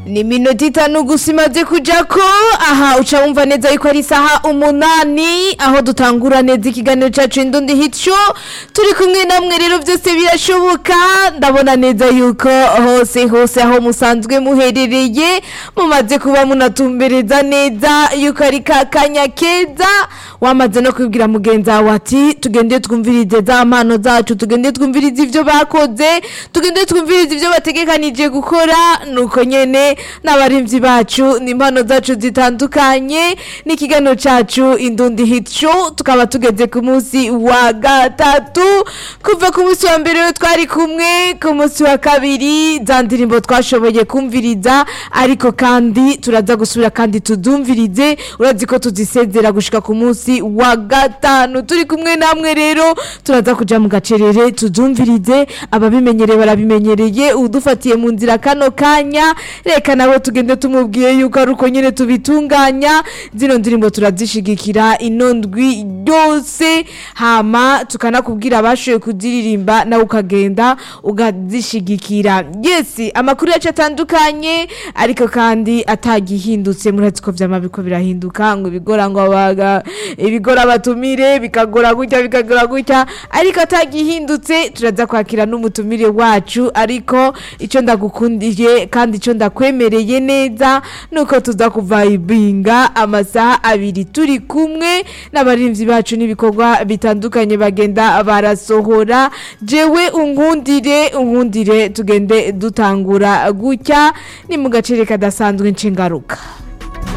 ni minota itanu gusa imaze kuja ko aha uca wumva neza yuko ari isaha umunani aho dutangura neza ikiganiro cacu indundi hico turi kumwe namwe rero vyose birashoboka ndabona neza yuko hose hose aho musanzwe muherereye mumaze kuba munatumbereza neza yuko ari kakanya keza wamaze no kubwira mugenzi wawe ati tugende twumvirize za mpano zacu tugende twumvirize ivyo bakoze tugende twumvirize ivyo bategekanije gukora nuko nyene n'abarimvyi bacu n'impano zacu zitandukanye n'ikiganiro cacu indundi hit show tukaba tugeze ku munsi wa gatatu kuva ku munsi wa mbere we twari kumwe ku munsi wa kabiri za ndirimbo twashoboye kumviriza ariko kandi turaza gusubira kandi tudumvirize urazi ko tuzisezera gushika ku munsi wa gatanu turi kumwe namwe rero turaza kuja mu gacerere tuzumvirize ababimenyereye barabimenyereye udufatiye mu nzira kano kanya reka nawe tugende tumubwiye yuko ari uko nyene tubitunganya zino ndirimbo turazishigikira ino ndwi yose hama tukanakubwira abashoboye kuziririmba nawe ukagenda ukazishigikira yes amakuru yacu atandukanye ariko kandi atagihindutse murazi ko vyama biko birahinduka ngo ibigora ngo abaga ibigora batumire bikagora gutya bikagora gutya ariko atagihindutse turaza kwakira n'umutumire wacu ariko ico ndagukundiye kandi ico ndakwemereye neza nuko tuza kuvayibinga amasaha abiri turi kumwe n'abarimvyi bacu n'ibikorwa bitandukanye bagenda barasohora jewe unkundire unkundire tugende dutangura gutya ni mu gacere kadasanzwe nshingaruka